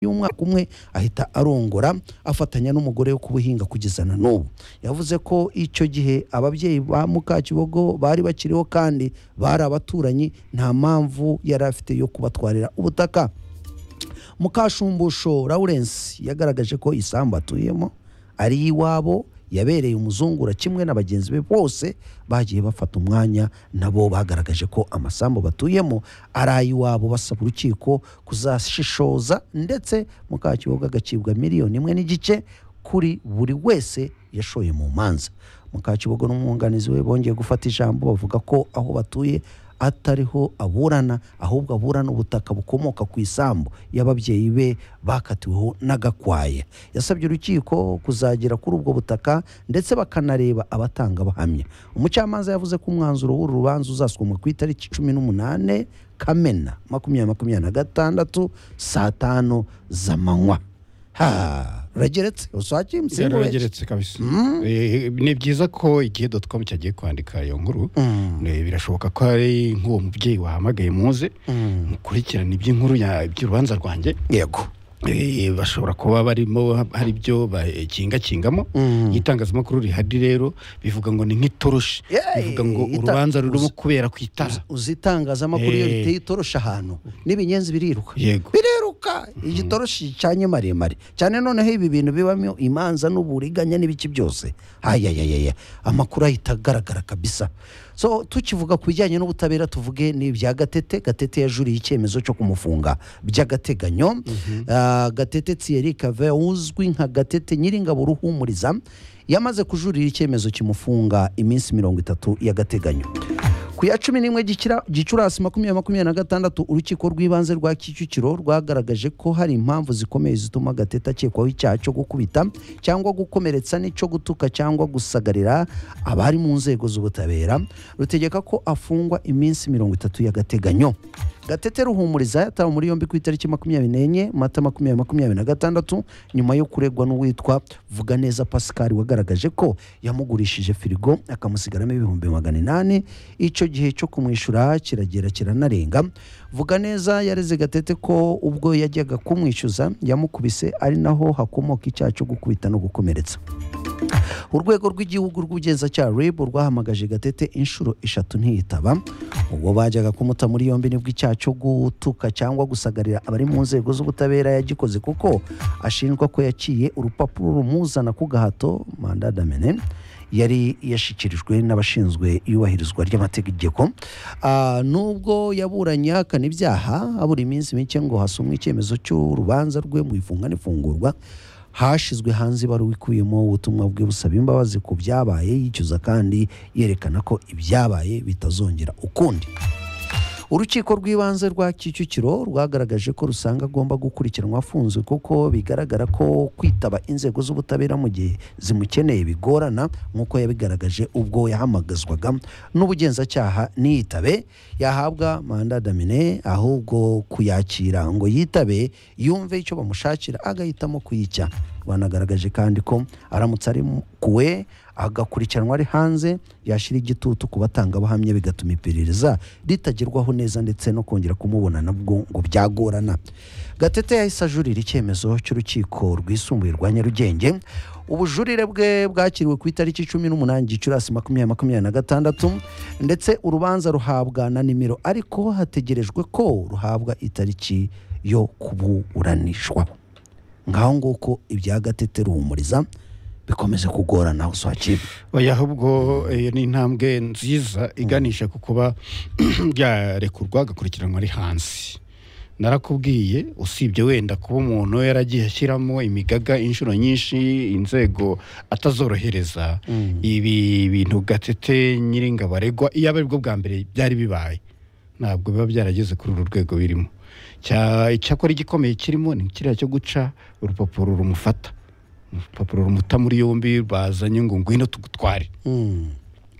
y'umwaka umwe ahita arongora afatanya n'umugore wo kubuhinga kugeza na n'ubu yavuze ko icyo gihe ababyeyi ba Mukakibogo bari bakiriho kandi bari abaturanyi nta mpamvu yari afite yo kubatwarira ubutaka mukashumbusho lawurence yagaragaje ko isambu atuyemo ari iwabo yabereye umuzungura kimwe na bagenzi be bose bagiye bafata umwanya nabo bagaragaje ko amasambu batuyemo ari ay'iwabo basaba urukiko kuzashishoza ndetse mukakibogo agacibwa miliyoni imwe n'igice kuri buri wese yashoye mu manza mukakibogo n'umwunganizi we bongeye gufata ijambo bavuga ko aho batuye atariho aburana ahubwo aburana ubutaka bukomoka ku isambu y'ababyeyi be bakatiweho n'agakwaye yasabye urukiko kuzagera kuri ubwo butaka ndetse bakanareba abatanga bahamya umucamanza yavuze ko umwanzuro w'uru rubanza uzasomwa ku itariki cumi n'umunane kamena makumyabiri makumyabiri na gatandatu saa tanu z'amanywa ha rurageretse usake yarageretse kabisa Eh, ni byiza ko igihe dotcom cyagiye kwandika iyo nkuru eh, birashoboka ko ari nk'uwo mubyeyi wahamagaye muze mukurikirana iby'inkuru ya- iby'urubanza rwanjye yego Eh, bashobora kuba barimo hari ibyo bakingakingamo Mm. itangazamakuru rihari rero bivuga ngo ni nk'itoroshi Yeah, bivuga ngo ita- urubanza rurimo kubera ku itara uzi itangazamakuru iyo Eh. riteye itoroshi ahantu n'ibinyenzi biriruka yego biriruka igitoroshi cyanye maremare cyane noneho ibi bintu bibamo imanza n'uburiganya n'ibiki byose ayayayaya amakuru ahita agaragara kabisa so tukivuga ku bijyanye n'ubutabera tuvuge ni ibya gatete gatete yajuriye icyemezo cyo kumufunga by'agateganyo Ah, gatete thierry cave uzwi nka gatete nyiringabo ruhumuriza yamaze kujurira icyemezo kimufunga iminsi mirongo itatu y'agateganyo ku ya cumi n'imwe Gikira- gicurasi makumyabiri makumyabiri na gatandatu urukiko rw'ibanze rwa kicukiro rwagaragaje ko hari impamvu zikomeye zituma gatete akekwaho icyaha cyo gukubita cyangwa gukomeretsa n'icyo gutuka cyangwa gusagarira abari mu nzego z'ubutabera rutegeka ko afungwa iminsi mirongo itatu y'agateganyo gatete ruhumuriza yatawe muri yombi ku itariki makumyabiri n'enye mata makumyabiri makumyabiri na gatandatu nyuma yo kuregwa n'uwitwa vuga neza pascal wagaragaje ko yamugurishije firigo akamusigaramo ibihumbi magana inani icyo gihe cyo kumwishyura kiragera kiranarenga vuga neza yareze gatete ko ubwo yajyaga kumwishyuza yamukubise ari naho hakomoka icyaha cyo gukubita no gukomeretsa urwego rw'igihugu rw'ubugenzacyaha rib rwahamagaje gatete inshuro eshatu ntiyitaba ubwo bajyaga kumuta muri yombi nibwo icyaha cyo gutuka cyangwa gusagarira abari mu nzego z'ubutabera yagikoze kuko ashinjwa ko yaciye urupapuro rumuzana ku gahato manda damene yari yashyikirijwe n'abashinzwe iyubahirizwa ry'amategeko Ah, nubwo yaburanye ahakana ibyaha habura iminsi mike ngo hasomwe icyemezo cy'urubanza rwe mu ifunga n'ifungurwa hashizwe hanze ibaruwa ikubiyemo ubutumwa bwe busaba imbabazi ku byabaye yicuza kandi yerekana ko ibyabaye bitazongera ukundi urukiko rw'ibanze rwa kicukiro rwagaragaje ko rusanga agomba gukurikiranwa afunzwe kuko bigaragara ko kwitaba inzego z'ubutabera mu gihe zimukeneye bigorana nk'uko yabigaragaje ubwo yahamagazwaga n'ubugenzacyaha niyitabe yahabwa manda damine ahubwo kuyakira ngo yitabe yumve icyo bamushakira agahitamo kuyicya banagaragaje kandi ko aramutse ari kuwe agakurikiranwa ari hanze yashyira igitutu ku batangabuhamya bigatuma iperereza ritagerwaho neza ndetse no kongera kumubona nabwo ngo byagorana gatete yahise ajurira icyemezo cy'urukiko rwisumbuye rwa nyarugenge ubujurire bwe bwakiriwe ku itariki cumi n'umunani gicurasi makumyabiri makumyabiri na gatandatu ndetse urubanza ruhabwa na nimero ariko hategerejwe ko ruhabwa itariki yo kuburanishwa ngaho nguko ibya gatete ruhumuriza bikomeze kugorana aho uswakiba oya ahubwo eh, ni intambwe nziza iganisha ku kuba yarekurwa agakurikiranwa ari hanze narakubwiye usibye wenda kuba umuntu yaragiye ashyiramo imigaga inshuro nyinshi inzego atazorohereza ibi bintu gatete nyiringabo aregwa iyo ari bwo bwa mbere byari bibaye ntabwo biba byarageze kuri uru rwego birimo Cya- icyakora igikomeye kirimo ni kiriya cyo guca urupapuro rumufata urupapuro rumuta muri yombi bazanye ngo ngwino tugutware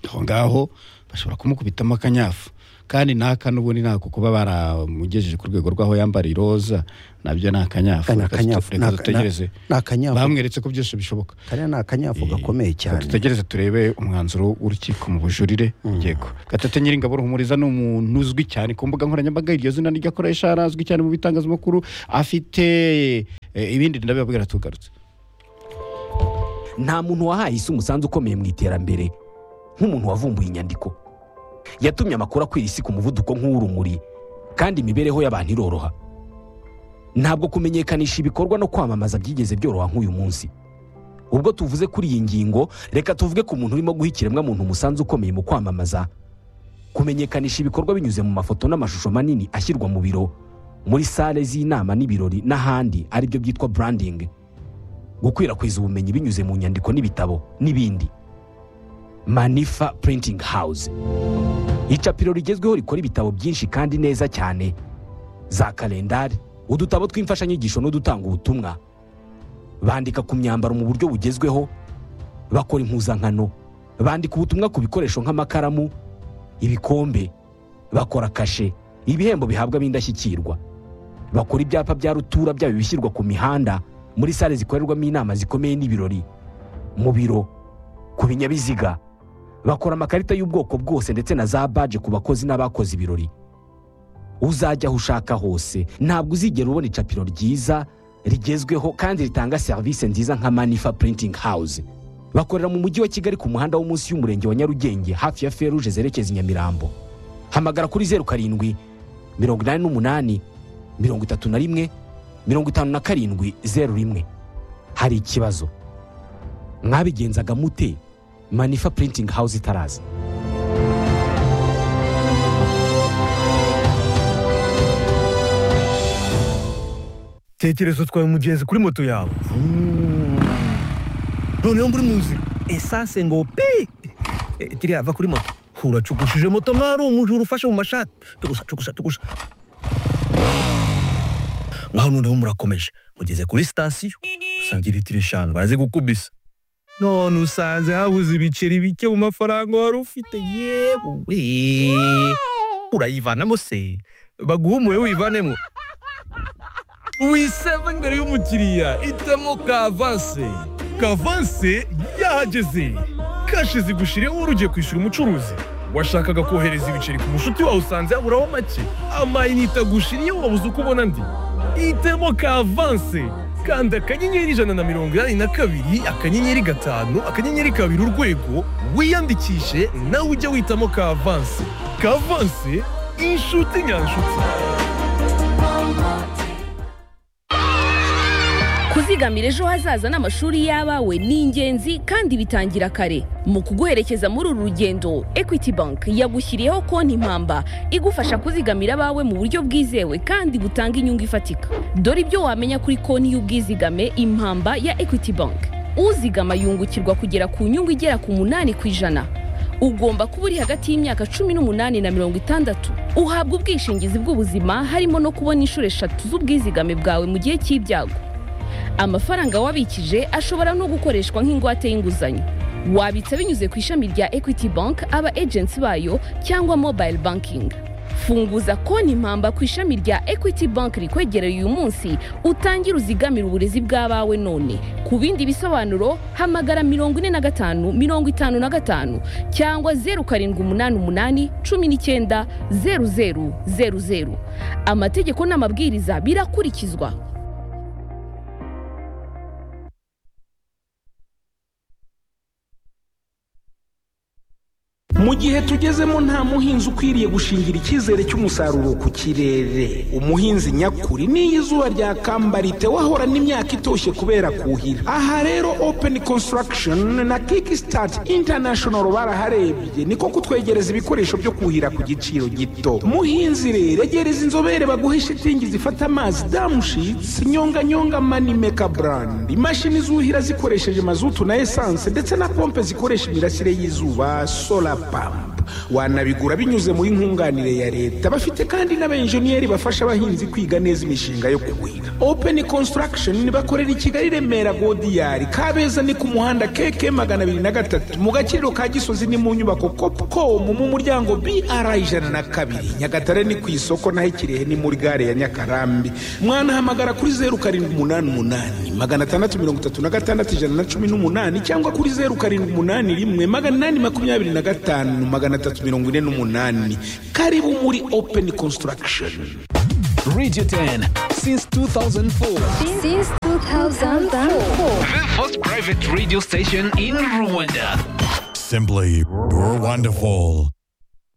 aho ngaho bashobora kumukubitamo akanyafu kandi n'aka n'ubundi ntabwo kuba baramugejeje ku rwego rw'aho yambara iroza nabyo ni akanyafu Ni Reka akanyafu, reka ni aka- dutegereze ni akanyafu. bamweretse ko byose bishoboka kariya ni akanyafu gakomeye cyane tutegereze turebe umwanzuro w'urukiko mu bujurire yego gatete nyiringabo ruhumuriza ni umuntu uzwi cyane ku mbuga nkoranyambaga iryo zina ryo akoresha arazwi cyane mu bitangazamakuru afite eh, ibindi ndabibabwira tugarutse nta muntu wahaye isi umusanzu ukomeye mu iterambere nk'umuntu wavumbuye inyandiko yatumye amakuru akwira isi ku muvuduko nk'uw'urumuri kandi imibereho y'abantu iroroha ntabwo kumenyekanisha ibikorwa no kwamamaza byigeze byoroha nk'uyu munsi ubwo tuvuze kuri iyi ngingo reka tuvuge ku muntu urimo guha ikiremwamuntu umusanzu ukomeye mu kwamamaza kumenyekanisha ibikorwa binyuze mu mafoto n'amashusho manini ashyirwa mu biro muri sale z'inama n'ibirori n'ahandi aribyo byitwa branding gukwirakwiza ubumenyi binyuze mu nyandiko n'ibitabo n'ibindi manifa printing house icapiro rigezweho rikora ibitabo byinshi kandi neza cyane za kalendari udutabo tw'imfashanyigisho n'udutanga ubutumwa bandika ku myambaro mu buryo bugezweho bakora impuzankano bandika ubutumwa ku bikoresho nk'amakaramu ibikombe bakora kashe ibihembo bihabwa ab'indashyikirwa bakora ibyapa bya rutura byaba ibishyirwa ku mihanda muri sale zikorerwamo inama zikomeye n'ibirori mu biro ku binyabiziga bakora amakarita y'ubwoko bwose ndetse na za baje ku bakozi n'abakoze ibirori uzajya aho ushaka hose ntabwo uzigera ubona icapiro ryiza rigezweho kandi ritanga serivisi nziza nka manifa printing house bakorera mu mujyi wa kigali ku muhanda wo munsi y'umurenge wa nyarugenge hafi ya feruje zerekeza i nyamirambo hamagara kuri zeru karindwi mirongo inani n'umunani mirongo itatu na rimwe mirongo itanu na karindwi zeru rimwe hari ikibazo mwabigenzaga mute manifa printing house itaraza tekereza utwaye umugenzi kuri moto yawe noneho muri mu nzira esanse ngo pi Eh, kiriya va kuri moto uracukushije moto mwari umujura ufashe mu mashati tugusa tugusa tugusa mwaho noneho murakomeje mugeze kuri sitasiyo usanga litiro eshanu baraze gukubisa none usanze habuze ibiceri bike mu mafaranga wari ufite yewe urayivanamo se baguhumuye wivanemo wiseva imbere y'umukiriya itemo kavanse kavanse yahageze kashi zigushiriyeho wari ugiye kwishyura umucuruzi washakaga kohereza ibiceri ku mushuti wawe usanze yaburaho make amayinite agushiriyeho wabuze uko ubona andi itemo kavanse kanda akanyenyeri ijana na mirongo inani na kabiri akanyenyeri gatanu akanyenyeri kabiri urwego wiyandikishe nawe ujye witamo kavanse kavanse inshuti nyanshuti kuzigamira ejo hazaza n'amashuri y'abawe ni ingenzi kandi bitangira kare mu kuguherekeza muri uru rugendo equity bank yagushyiriyeho konti impamba igufasha kuzigamira abawe mu buryo bwizewe kandi butanga inyungu ifatika dore ibyo wamenya kuri konti y'ubwizigame impamba ya equity bank uzigama yungukirwa kugera ku nyungu igera ku munani ku ijana ugomba kuba uri hagati y'imyaka cumi n'umunani na mirongo itandatu uhabwa ubwishingizi bw'ubuzima harimo no kubona inshuro eshatu z'ubwizigame bwawe mu gihe cy'ibyago amafaranga wabikije ashobora no gukoreshwa nk'ingwate y'inguzanyo wabitsa binyuze ku ishami rya equity bank aba agency bayo cyangwa mobile banking funguza konti impamba ku ishami rya equity bank rikwegereye uyu munsi utangire uzigamire uburezi bw'abawe none ku bindi bisobanuro hamagara mirongo ine na gatanu mirongo itanu na gatanu cyangwa zeru karindwi umunani umunani cumi n'icyenda zeru zeru zeru zeru amategeko n'amabwiriza birakurikizwa mu gihe tugezemo nta muhinzi ukwiriye gushingira icyizere cy'umusaruro ku kirere umuhinzi nyakuri n'iyo izuba ryakambara wahorana imyaka itoshye kubera kuhira aha rero open construction na kickstart international baraharebye niko kutwegereza ibikoresho byo kuhira ku giciro gito muhinzi rero egereza inzobere baguhe shitingi zifata amazi damushitsi nyonganyonga manimeka brand imashini zuhira zikoresheje mazutu na esanse ndetse na pompe zikoresha imirasire y'izuba solar pump wanabigura binyuze muri nkunganire ya leta bafite kandi n'abenjeniyeri bafasha abahinzi kwiga neza imishinga yo kuhira open construction bakorera i kigali remera godiyari kabeza ni ku muhanda keke magana abiri na gatatu mu gakiriro ka gisozi ni mu nyubako copcom mu muryango br ijana na kabiri nyagatare ni ku isoko naho ikirehe ni muri gare ya nyakarambi mwanahamagara kuri zeru karindwi umunani umunani magana atandatu mirongo itatu na gatandatu ijana na cumi n'umunani cyangwa kuri zeru karindwi umunani rimwe magana inani makumyabiri na gatanu magana atatu mirongo ine n'umunani karibu muri open construction Radio 10 since 2004. Since 2004. The first private radio station in Rwanda. Simply, you're wonderful.